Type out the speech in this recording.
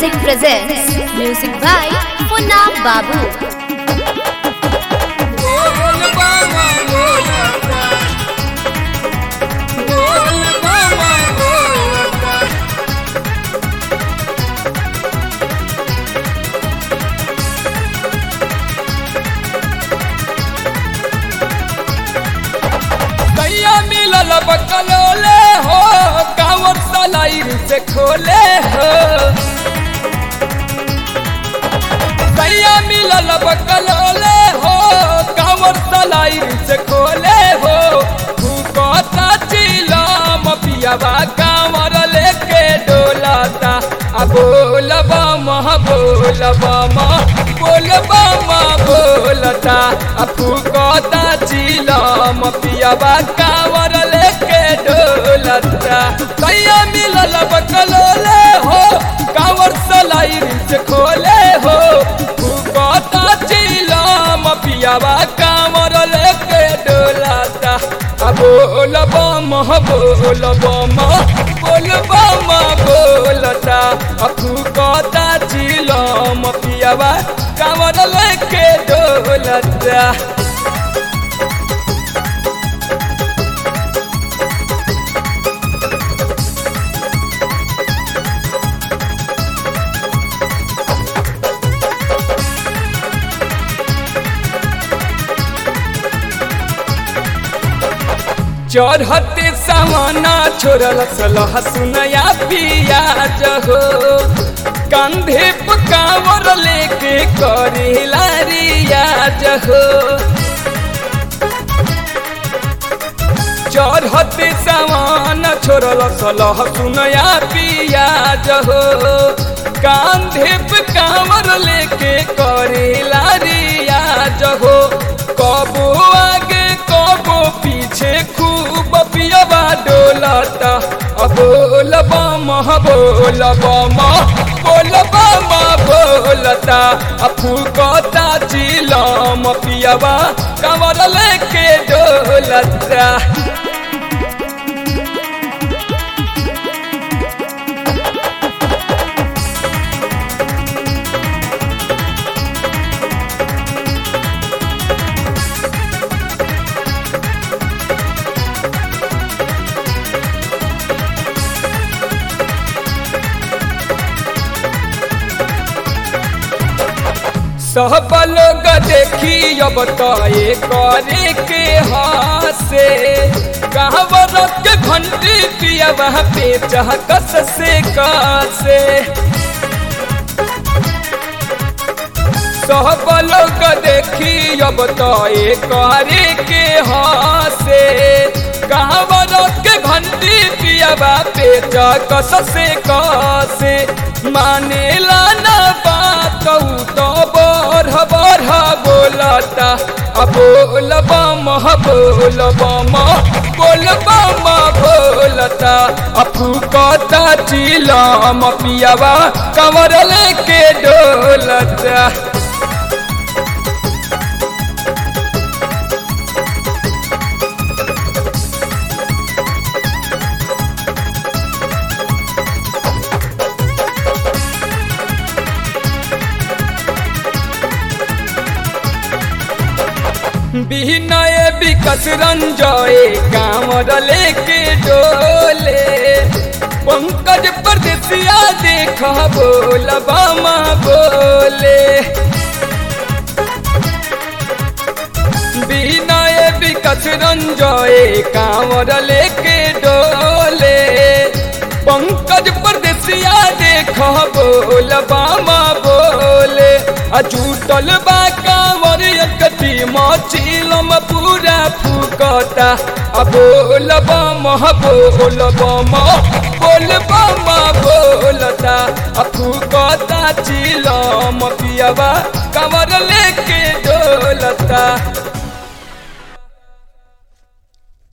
Music presents Music by Punna Babu. कैया मिलल बकलोले हो कांवर सलाइर से खोले हो कैया मिलल बकलोले हो कांवर सलाइर से खोले हो भूकता चिलम पियावा कांवर लेके डोलाता आ बोलबा मह बोलबा मह बोलबा मह बोलता आ फूकता चिलम पियावा कांवर लेके डोलता कैया मिलल बकलोले हो कांवर सलाइर से खोले हो फूकता चिलम पियावा कांवर लेके डोलता आ बोलबा मह बोलबा मह बोलबा मह बोलता आ फूकता चिलम पियावा कांवर लेके डोलता चढ़ते सामाना छोड़ल सलह सुनया पियाज हो कंधे पकावर लेके करेला रियाज हो चढ़ते सामान छोड़ल सलह सुनया पियाज हो कांधे पकावर लेके करेला रियाज हो कबो आगे कबो पीछे खूब पियबा डोलता अब बोलबा मह बोलबा मह बोलबा मह बोलता आ फूकता चिलम पियबा कमर लेके डोलता सब लोग देखी अब तो ये करे के हासे कहवर के घंटी पिया वहाँ पे चहकस से कासे सब लोग देखी अब तो ये करे के हासे कहवर के घंटी पिया वहाँ पे चहकस से कासे माने लाना बात तो बढ़ बढ़ बोलता आ बोलबा मह बोलबा मह बोलबा मह बोलता आ फूकता चिलम पियावा कमर लेके डोलता बिनय विकस रंजय कांवर लेके डोले पंकज परदेसिया देख बोल बामा बोले बिनय विकस रंजय कांवर लेके डोले पंकज परदेसिया देख बोल बामा बोले आ झूठल बा कांवर एकती मचिलम पूरा फूकता आ बोलबा मह बोलबा मह बोलबा मह बोलता आ फूकता चिलम पियबा